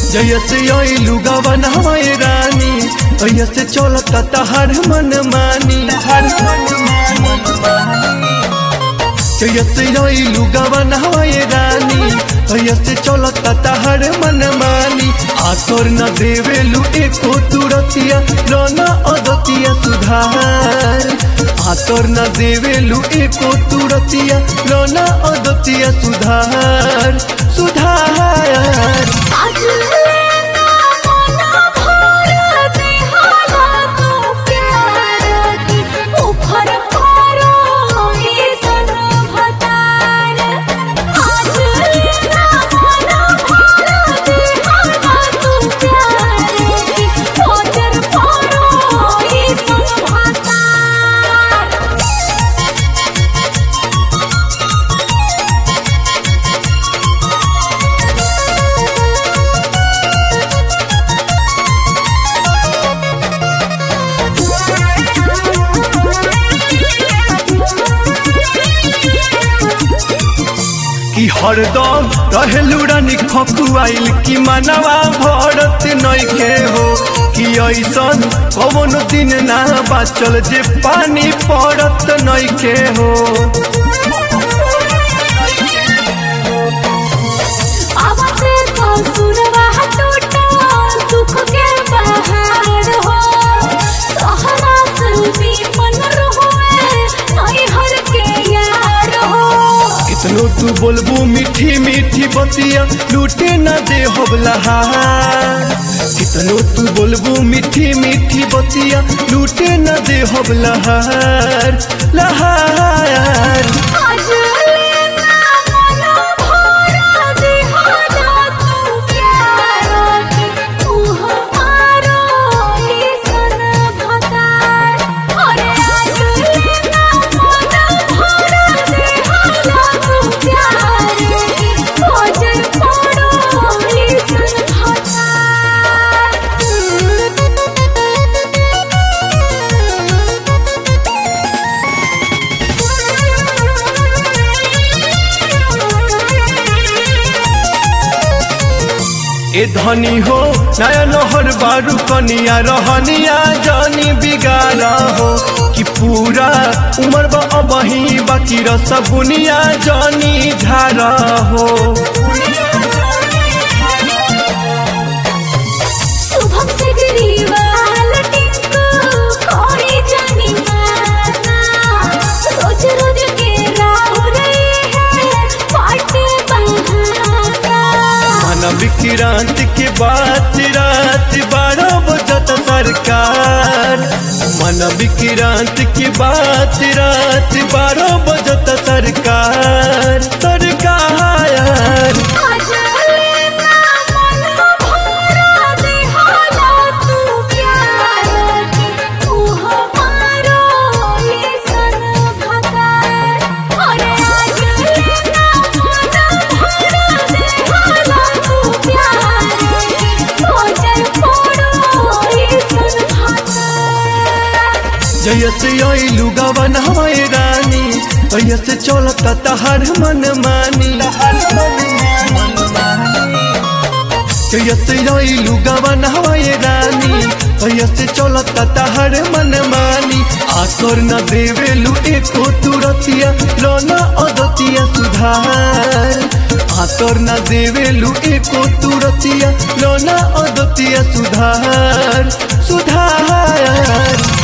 जयसे अइलू गवन हमारे रानी ऐसे चलता तहर मन मानी हर मन जयसे अइलू गवन हमारे रानी ऐसे चलता तहर मन मानी आसर न देवेलू एको तुरतिया रोना अदतिया सुधार आसर न देवेलू एको तुरतिया रोना अदतिया सुधार सुधार आज लेना मना भर दे हाला तू प्यार की उफर पारो ये सन भतार आज लेना मना भर दे हाला तू प्यार की उफर पारो ये सन भतार कि हरदम रहेलू रानी खकुआइल कि मनवा भरत नइखे हो कि ऐसन कवन दिन ना बाचल जे पानी पड़त नइखे हो आवते ससुरवा टूटा दुख के बहार हो सहरा सुनी मन रहुए नई हर के यार हो कितनो तू बोलबू मीठी मीठी बतिया लूटे न दे होबलहार कितनो तू बोलबू मीठी मीठी बतिया लूटे न दे होबलहार लहार आज लेना मना भरा दे हाला तू प्यार की तू हमारो ये सन भतार अरे आज लेना मना भरा दे हाला तू प्यार की खोजर पड़ो ये सन ए धनी हो नया नहर बारू कनिया रहनिया जानी बिगाड़ा हो कि पूरा उमर बा अबही बाकी रस बुनिया जानी झारा हो शुभम से गरीबाल टिंकू कोई जानी माना रोज रोज के राह रही है पाटे बहाना मन विक्रांत के बात रात बारह बजत सरकार मन विक्रांत की बात रात बारह बजत सरकार सरकार आज लेना मना भरा दे हाला तू प्यार की तू हमारो ये सन भतार अरे आज लेना मना भरा दे हाला तू प्यार की खोजर पड़ो ये सन भतार जयसे अइलू गवन हमारे रानी तयसे चलता तहर मन मानी जयसे अइलू गवन हमारे रानी तयसे चलता तहर मन मानी आसर न देवेलू एको तुरतिया लोना अदतिया सुधार आसर न देवेलू एको तुरतिया लोना अदतिया सुधार सुधार